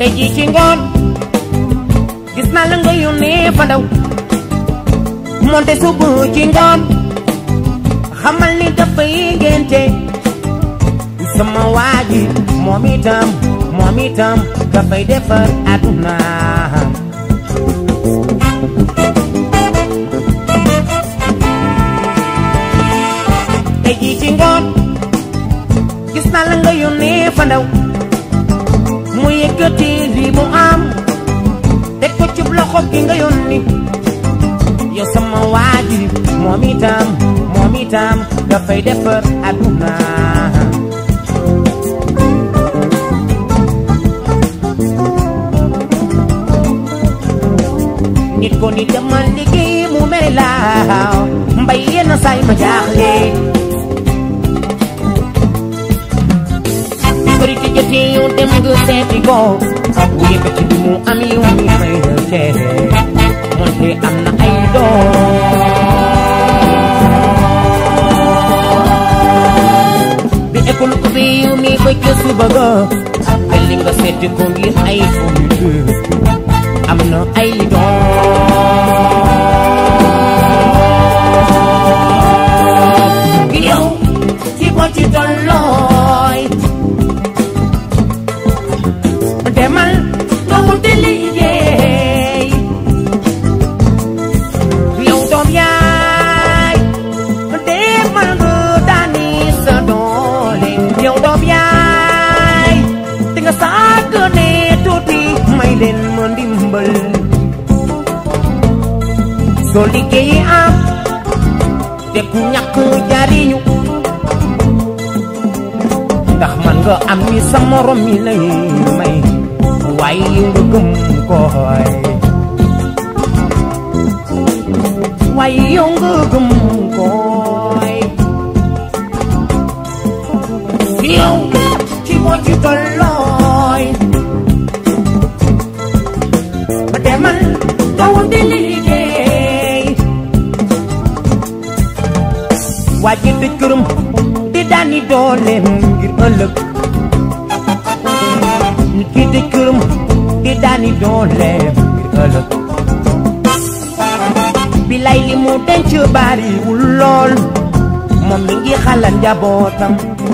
tey jii ci ngoon gis naa la nga yónnee fa ndaw monte subu ci ngoon xamal ni dafay ngénte sama waa ji moom itam moom itam dafay defar àdduna tey jii ci ngoon gis naa la nga yónnee fa ndaw mu yëkkati lii mu am teg ko ci loxo ki nga yónni yow sama waa ji moom itam moom itam dafay defar àdduna nit ko ni demal liggéey mu mere laaw mbay yenn saay ma jaaxle bëri te jotee yow dem nga seeti ko bu yëkkati bi mu am yow mi may del teere moonte am na ay doom bi école ubbi yow mi ba ca suba ga mel ni nga seeti ko ngir ay fourniture am na ay doom yow ci ko ci tollooy demal nga wuti liggéey yow doom yaay demal nga daani sa doole yow doom yaay di nga sàgg ne tuuti may leen ma ndimbal soo liggéeyi am te ku ñàkk jariñu ndax man nga am ni sa morom mi lay may waaye nga gëm koy waaye yow nga gëm koy yow ci moo ci tollooy ba demal nga wuti liggéey waa ji tëj këram di daani dooleem ngir ëllëg nit ki tëj këram di daani dooleem ngir ëllëg bilay li mu denc bariwul lool moom mi ngi xalaat njabootam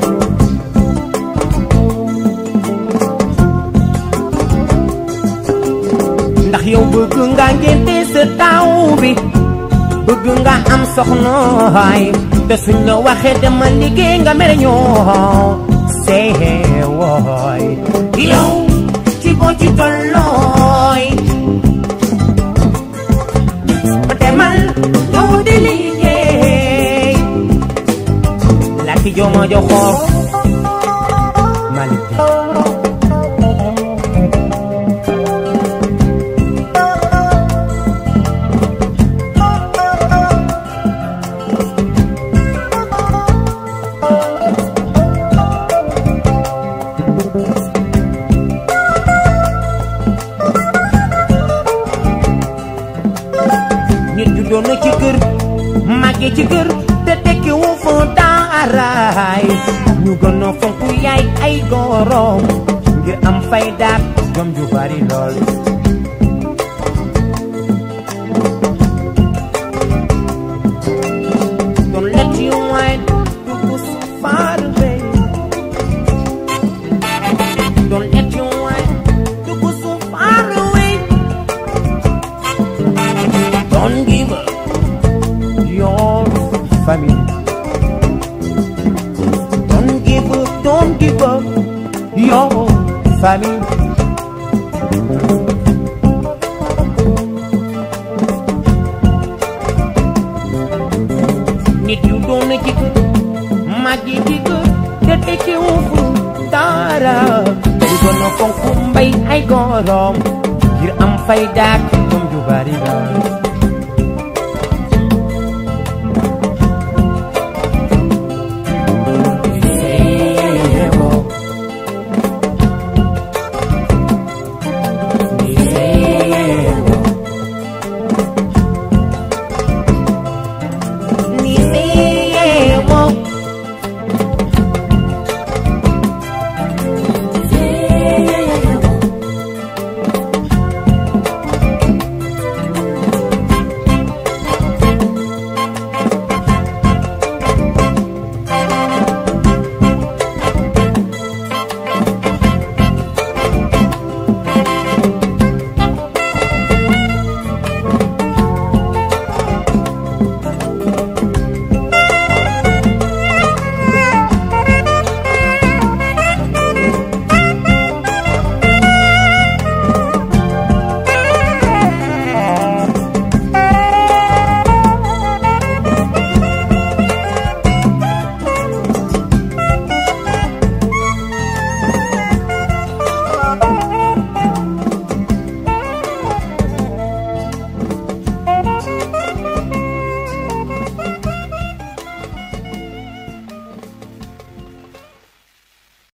ndax yow bëgg nga ngénte sa taw bi bëgg nga am soxnaay te suñ la waxee dama liggéey nga mere ñoo seewooy yow ci boo ci tollooy demal yow di liggéey laki jooma joxoor Malick nit ju doon na ci kër màggee ci kër te tekki wu fa daaraay ñu gën a fonk yaay ay gorom ngir am fay daat jom ju bari lool Don't let you wine to go so far away. Don't let you wine to go so far away. Don't give up your family. Don't give up, don't give up your family. nit yu doon na ci kër màgg yi ci kër te tekki wu fu dara yu doon na fonk mbay ay gorom ngir am fay daak jom ju bari la